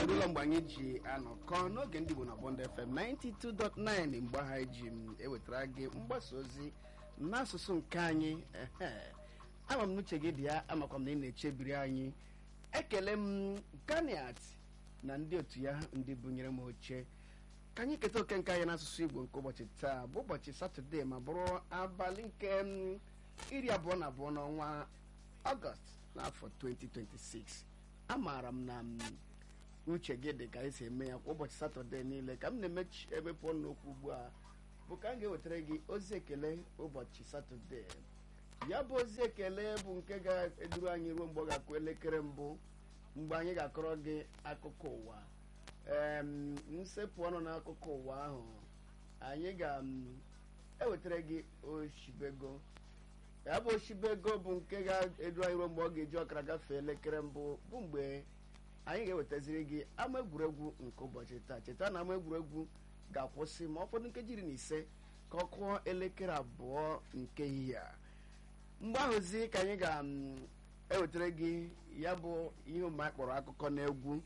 eruola mgbe anyị ji anọkọ n'oge ndị Igbo na Bond FM 92.9 mgbe ha ji m ewetara gị mgbasa ozi n'asụsụ nke anyị ehe ama m n'uche gị dị ya amakwa m na ị na-echebiri anyị ekele m ganiat na ndị otu ya ndị bunyere m oche ka anyị keta oke nke anyị n'asụsụ Igbo nke ụbọchị taa bụ ụbọchị satọde ma bụrụ abalị nke m iri abụọ na abụọ n'ọnwa ọgọst n'afọ 2026 amaara m na m uche gị dị ka anyị si eme ya kwa ụbọchị satọde niile ka m na-emechi emepụ n'okwu ugbu a bụ ka m ga-ewetara gị ozi ekele ụbọchị satọde ya bụ ozi ekele bụ nke ga-eduru anyị ruo mgbe ọ ga-akụ elekere mbụ mgbe anyị ga-akọrọ gị akụkọ ụwa ee nsepụ ọnụ n'akụkọ ụwa ahụ anyị ga-ewetara gị oshibego ya bụ oshibego bụ nke ga-edu anyị ruo mgbe ọ ga-eji ọkara gafee elekere mbụ bụ mgbe anyị ga-ewetaziri gị ama egwuregwu nke ụbọchị taa cheta na ama egwuregwu ga-akwụsị ma ọ fọdụ nkeji iri na ise ka ọ kụọ elekere abụọ nke ehihie a mgbe ahụzi ka anyị ga-ewetara gị ya bụ ihe omume kpọrọ akụkọ na egwu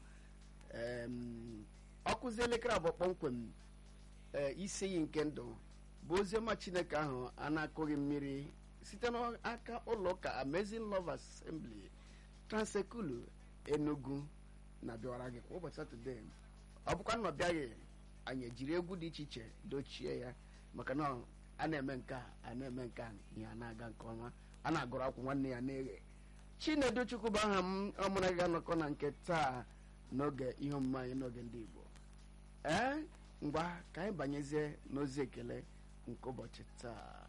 ọkụzi elekere abụọ kpọmkwem ee isi iyi nke ndụ bụ oziọma chineke ahụ a na-akụghị mmiri site n'aka ụlọ ụka Amazing Love Assembly Transekulu Enugu na-abịawara gị kwa ụbọchị satọde ọ bụkwa na ọ bịaghị anyị ejiri egwu dị iche iche dochie ya maka na a na-eme nke a a na-eme nke a ihe a na-aga nke ọma a na-agụrụ akwụ nwanne ya na-eghe Chinedu Chukwu bụ aha m ọmụrụ ga-anọkọ na nke taa n'oge ihe omume anyị n'oge ndị Igbo ee ngwa ka anyị banyezie n'ozi ekele nke ụbọchị taa